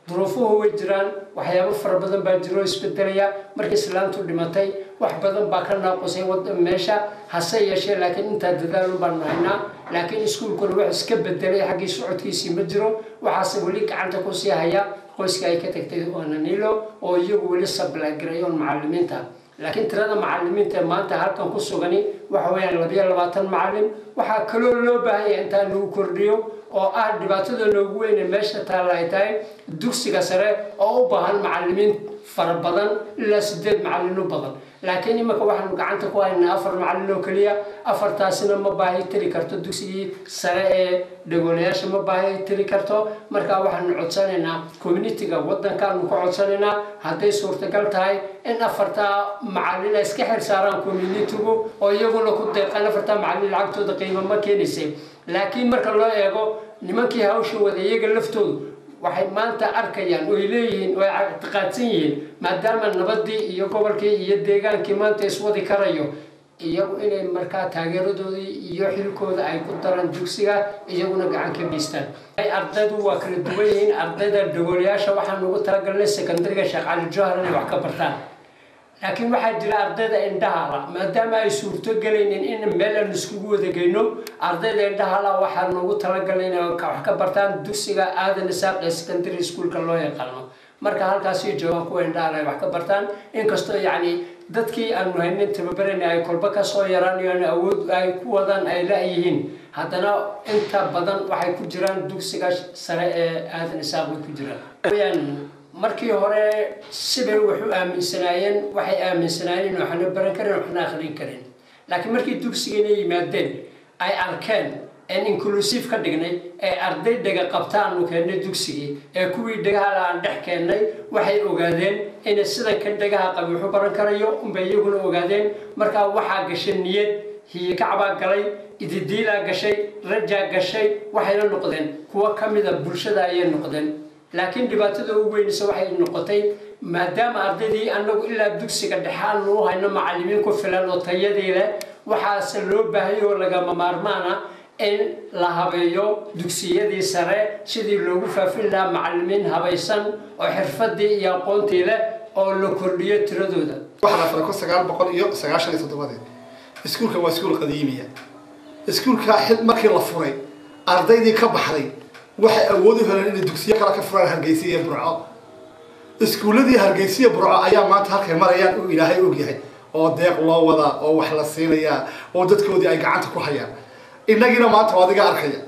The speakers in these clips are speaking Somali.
duruufuhu way jiraan waxyaabo fara badan baa jiro isbedelaya markii islaantu dhimatay wax badan baa ka naaqusay meesha hase yeeshee laakiin intaa dadaalun baanu haynaa laakiin iskuulkuna wax iska bedelay xaggii socodkiisii ma jiro waxaase weli gacanta kusii haya qoyska ay ka tagtay onanilo oo iyagu weli sablagarayoon macalimiinta laakiin tirada macalimiinta maanta halkan ku sugani waxa weeyaan labiyo labaatan macalin waxaa kaloo loo baahanya intaa lagu kordhiyo oo ah dhibaatada noogu weyne meesha taalla ay tahay dugsiga sare oo u baahan macalimiin fara badan ilaa sideed macalin u badan laakiin iminka waxaanu gacanta ku haynaa afar macalin oo keliya afartaasina ma baahi tiri karto dugsigii sare ee dhagoolayaasha ma baahi tiri karto markaa waxaanu codsanaynaa communitiga waddankaanu ka codsanaynaa hadday suurtagal tahay in afartaa macalin ay iska xil saaraan communitigu oo iyaguna ku deeqaan afartaa macalin lacagtooda qiimo ma keenaysay laakiin marka loo eego nimankii hawsha wada iyaga laftoodu waxay maanta arkayaan oy leeyihiin oo ay ictiqaadsan yihiin maadaama nabadii iyo gobolkii iyo deegaankii maanta iswadi karayo iyagu inay markaa taageeradoodii iyo xilkooda ay ku daraan dugsiga iyaguna gacan ka geystaan ardaydu waa kala duwan yihiin ardayda dhagoolayaasha waxaan ugu talagalnay secondariga sheekh cali johar inay wax ka bartaan laakiin waxaa jira ardayda indhahala maadaama ay suurto gelaynin in meel aan iskugu wada geyno ardayda indhahala waxaa noogu talagalay inay wax ka bartaan dugsiga aadan isaaq ee secondary schoolka loo yaqaano marka halkaasay joogaan kuwa indhahala ay wax ka bartaan inkastoo yacni dadkii aanu haynin tababarayna ay kolba kasoo yaraan awood ay ku wadaan ay la-yihiin haddana inta badan waxay ku jiraan dugsiga sare ee aadan isaaq way ku jiraan markii hore sibay wax u aaminsanaayeen waxay aaminsanaayeen in waxna baran karin waxna akhrin karin laakiin markii dugsigana yimaadeen ay arkeen een inclusive ka dhignay ee arday dhega qabtaanu keennay dugsigii ee kuwii dhegahala aan dhex keennay waxay ogaadeen inay sidan ka dhegaha qabi waxu baran karayo unbay iyaguna ogaadeen markaa waxaa gashay niyad hiyikacbaa galay ididiilaa gashay rajaa gashay waxayna noqdeen kuwo ka mida bulshada ayay noqdeen laakiin dhibaatada ugu weynaysa waxay noqotay maadaama ardaydii anagu ilaa dugsiga dhexaanu u hayno macalimiin ku filan oo tayadii leh waxaase loo baahaya oo lagama maarmaana in la habeeyo dugsiyadii sare sidii loogu faafin lahaa macalimiin habaysan oo xirfadii iyo aqoontii leh oo la kordhiyo tiradooda waxaa la furay kun sagaal boqol iyo sagaashan iyo toddobadii iskuulkan waa iskuul qadiimiya iskuulka markii la furay ardaydii ka baxday waxay awood u heleen inay dugsiyo kale ka furaan hargeysa iyo burco iskuulladii hargeysa iyo burco ayaa maanta halkay marayaan uu ilaahay ogyahay oo deeq loo wadaa oo wax la siinayaa oo dadkoodii ay gacanta ku hayaan innagiina maanta waa adiga arkaya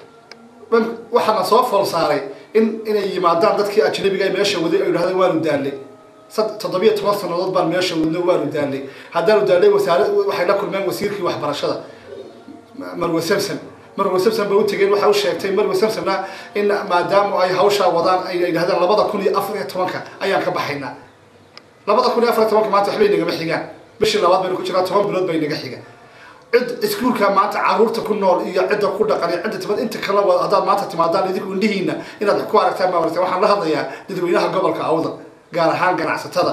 waxaana soo fool saaray in inay yimaadaan dadkii ajnabiga ay meesha waday oo yidhahdeen waanu daallay toddobiyo toban sannadood baan meesha wadno waanu daallay haddaanu daallay wasaare waxay la kulmeen wasiirkii waxbarashada marwe samson marwe samson ba u tegeen waxay u sheegtay marwe samsonna in maadaama ay hawshaa wadaan ay yidhahdeen labada kun iyo afar iyo tobanka ayaan ka baxaynaa labada kun iyo afar iyo tobanka maanta waxbay nagama xigaan bishii labaad baynu ku jiraa toban bilood bay naga xigaan cid iskuulka maanta caruurta ku nool iyo cidda ku dhaqan iyo cidda timad inta kale haddaad maanta timaadaan idinku indhihiina inaad ku aragtaan baa marta waxaan la hadlayaa dadweynaha gobolka awdal gaar ahaan ganacsatada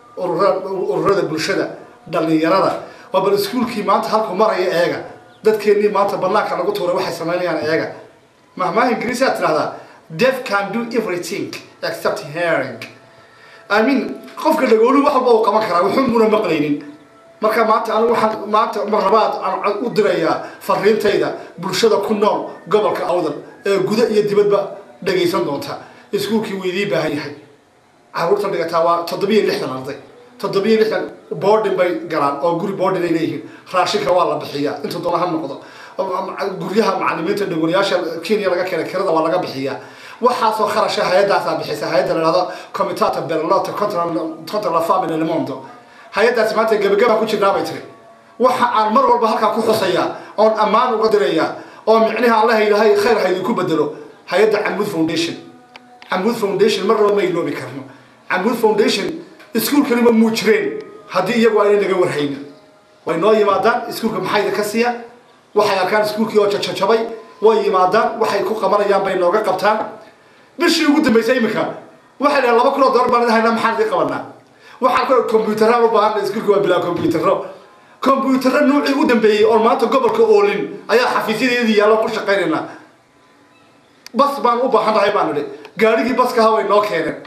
ururada bulshada dhalinyarada waa bal iskuulkii maanta halku maraya eega dadkeennii maanta banaanka lagu tuuray waxay samaynayaan eega mahmaha ingiriisi aad tidhahdaa deaf can do everything except hearing i mean qofka dhagoolu wax walba uu qaban karaa wuxuunbuna maqlaynin marka maanta anigu waxaan maanta marlabaad aan u dirayaa fariintayda bulshada ku nool gobolka awdal ee guda iyo dibadba dhagaysan doonta iskuulkii wuu idii baahan yahay caruurta dhigataa waa toddobiyo lixdan arday toddobiyo lixdan boarding bay galaan oo guri boarding ay leeyihiin raashinka waa la bixiyaa intuu doona ha noqdo guryaha macalimiinta dhagolayaasha kenya laga keenay kirada waa laga bixiyaa waxaasoo kharasha hay-addaasaa bixisa hay-adda la dhahdo comitata berlota contra la family lemondo hay-addaasi maanta gebagabaan ku jirnaa bay tiri waxa aan mar walba halkaa ku xusayaa oon ammaan uga dirayaa oo micniha allaha ilaahay khayr ha idinku bedelo hay-adda camud foundation camud foundation mar laba ma iloobi karno camud foundation iskuulkaniba muu jireen haddii iyagu aynay naga warhaynin way noo yimaadaan iskuulka maxayda ka siiya waxay arkaan iskuulkii oo jajajabay way yimaadaan waxay ku qabanayaan bay nooga qabtaan bishii ugu dambaysay iminka waxay dhahaan laba kun oo dollar baan idin haynaa maxaan idin qabanaa waxaan kale combyuutaraan u baahanna iskuulka waa bilaa combyutaro combyutaro nuucii u dambeeyey oo maanta gobolka oolin ayaa xafiisyadeedii yaallo ku shaqaynaynaa bas baan u baahan nahay baan nidhi gaadhigii baska ha way noo keeneen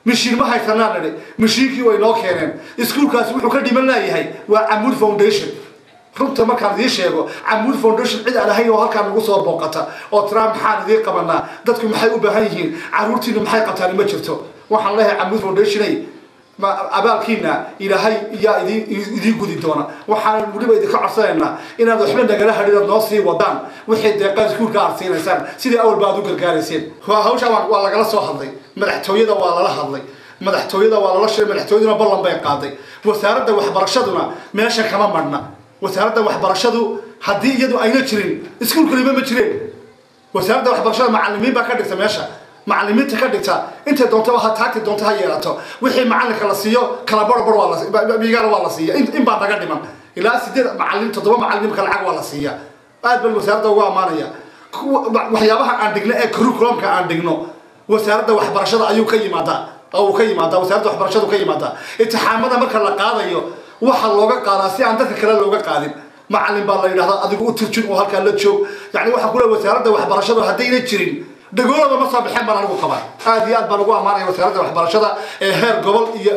mishiin ma haysanaa nidhi mishiinkii way noo keeneen iskuulkaasi wuxuu ka dhiman laayahay waa camuud foundation runta markaan idiin sheego camuud foundation cid aan ahayn oo halkaan nagu soo booqata oo tiraa maxaan idiin qabanaa dadku maxay u baahan yihiin caruurtiina maxay qabtaan ma jirto waxaan leeyahay camuud foundationay ma abaalkiina ilaahay iyaa idin idiin gudi doona waxaan weliba idinka codsanaynaa inaad waxba nagala hadhin aad noo sii wadaan wixii deeqaa iskuulka aad siinaysaan sidii awal ba aad u gargaarayseen hawshaan waa lagala soo hadlay madaxtooyada waa lala hadlay madaxtooyada waa lala sheegay madaxtooyaduna ballan bay qaaday wasaaradda waxbarashaduna meesha kama marna wasaaradda waxbarashadu haddii iyadu ayna jirin iskuulkaliba ma jireen wasaaradda waxbarashada macalimiin baa ka dhigta meesha macalimiinta ka dhigta intay doonto ha taagti doonto ha yeelato wixii macalinka la siiyo kala barbar waa migaana waa la siiya in baa naga dhiman ilaa sideed macalin toddoba macalinimka lacag waa la siiya aad baan wasaaradda ugu ammaanaya waxyaabaha aan dhigno ee curriculumka aan dhigno wasaaradda waxbarashada ayuu ka yimaadaa oo uu ka yimaadaa wasaaradda waxbarashadu ka yimaadaa intixaamada marka la qaadayo waxa looga qaadaa si aan dadka kale looga qaadin macalin baa la yidhahdaa adigu u turjun oo halkaa la joog yani waxaa kule wasaaradda waxbarashadu haddayna jirin dhagoolaba ma soo baxeen baan anigu qabaa aad iyo aad baan ugu ammaanaya wasaaradda waxbarashada ee heer gobol iyo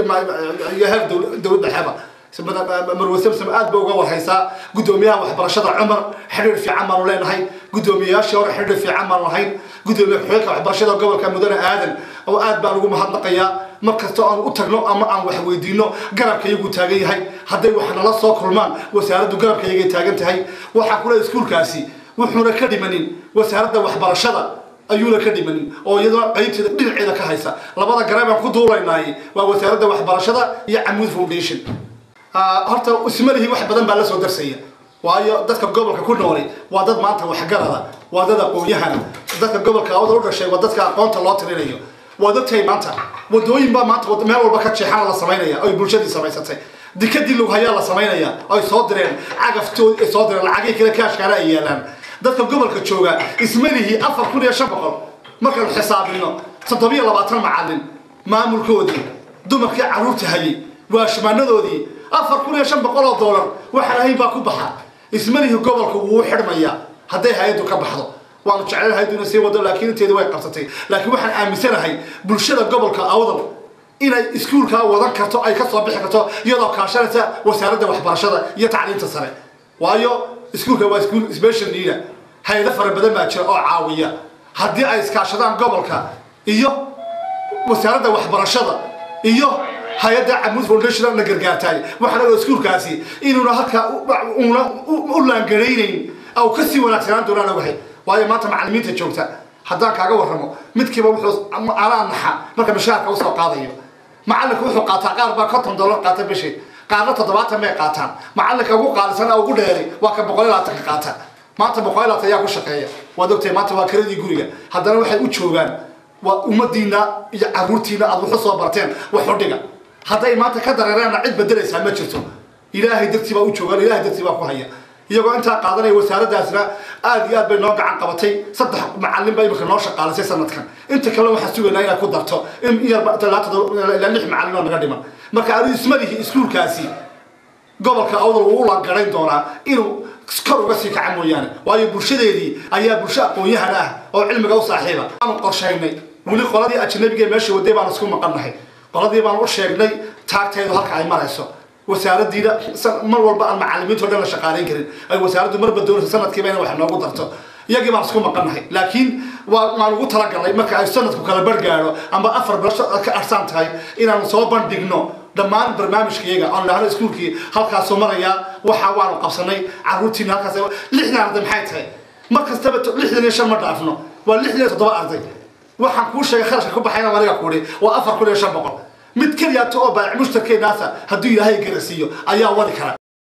iyo heer dowlad dhexeba marwe samsam aad ba uga warhaysaa guddoomiyaha waxbarashada cumar xidhiir fiican baanu leenahay guddoomiyayaashii hore xidhiir fiican baanu lahayn guddoomiye ku-xigeenka waxbarashada gobolka mudane aadan oo aad baan ugu mahadnaqayaa mar kasta aan u tagno ama aan wax weydiino garabka iyagu taagan yahay hadday wax nala soo kulmaan wasaaraddu garabka iyagay taagan tahay waxaa kule iskuulkaasi wuxuuna ka dhimanin wasaaradda waxbarashada ayuuna ka dhimanin oo iyaduna qaybteeda dhinaceeda ka haysa labada garab aan ku duulaynaay waa wasaaradda waxbarashada iyo camuud foundation horta ismalihii wax badan baa la soo darsaya waayo dadka gobolka ku noolay waa dad maanta waxgarada waa dad aqoon-yahana dadka gobolka awada u dhashay waa dadka aqoonta loo tirinayo waad ogtahay maanta wadooyin baa maanta meel walba ka jeexana la samaynaya oy bulshadii samaysatay dikadii lughayaa la samaynaya oy soo direen cagaftood ay soo direen lacagihii kale kaashkaana ay yaalaan dadka gobolka jooga ismalihii afar kun iyo shan boqol markaynu xisaabino toddobiyo labaatan macalin maamulkoodii dumarkii carruurta hayay waashmaanadoodii afar kun iyo shan boqol oo doolar waxaan ahayn baa ku baxa ismalihii gobolka wuu xidhmayaa hadday hay-addu ka baxdo waanu jeclaan hay-adduna sii wado laakiin inteedu way qabsatay laakiin waxaan aaminsanahay bulshada gobolka awdal inay iskuulkaa wadan karto ay ka soo bixi karto iyadoo kaashanaysa wasaaradda waxbarashada iyo tacliinta sare waayo iskuulka waa iskuul special leader hay-ado fara badan baa jira oo caawiya haddii ay iskaashadaan gobolka iyo wasaaradda waxbarashada iyo hay-adda camuud foundation la gargaartaay waxaana oo iskuulkaasi inuuna halkaa una u laangaraynayn au kasii wanaagsanaan doonaan ogahay waayo maanta macalimiinta joogta haddaan kaaga warramo midkiiba wuxuu anaa naxa marka mishaarka usoo qaadayo macallinka wuxuu qaataa qaar baa konton dollar qaata bishii qaarna toddobaatan bay qaataan macallinka ugu qaalisan ugu dheeri waa ka boqol iyo labaatanka qaata maanta boqol iyo labaatan ayaa ku shaqeeya waad ogtahay maanta waa kiradii guriga haddana waxay u joogaan waa ummadiina iyo caruurtiina aad waxu soo barteen wax u dhiga hadday maanta ka dareereenna cid bedelaysaa ma jirto ilaahay dartii baa u joogaan ilaahay dartii baa ku haya iyagoo intaa qaadanaya wasaaraddaasna aad iyo aad bay noo gacan qabatay saddex macalin baa imika noo shaqaalisay sanadkan inta kale waxaan sugaynaa inaad ku darto in yarba ilaa lix macalin oo naga dhiman marka adu ismalihi iskuulkaasi gobolka awdal wuu u laangarayn doonaa inuu kor uga sii kaca mooyaane waayo bulshadeedii ayaa bulsho aqoon-yahan ah oo cilmiga u saaxiiba aanu qorshaynay weli qoladii ajnabiga meesha waday baan isku maqannahay qoladii baan u sheegnay taagteedu halka ay marayso wasaaraddiina mar walba aan macalimiinto dhan la shaqaalayn karin ay wasaaraddu marba doonaysa sanadkiiba inay wax noogu darto iyagii baan isku maqannahay laakiin waa waan ugu talagalnay marka ay sanadku kala bargaadho amba afar bilasho ka arsan tahay inaanu soo bandhigno dhammaan barnaamijkayaga aan dhahno iskuulkii halkaasuu marayaa waxa waanu qabsanay carruurtiina halkaas lixdan arday maxay tahay mar kastaba lixdan iyo shan ma dhaafno waa lixdan iyo toddoba arday waxaan kuu sheegay kharashka ku baxayna aniga kuuhi waa afar kun iyo shan boqol mid keliyaata oo baac mushtarkeenaasa hadduu ilaahay garasiiyo ayaa wadi kara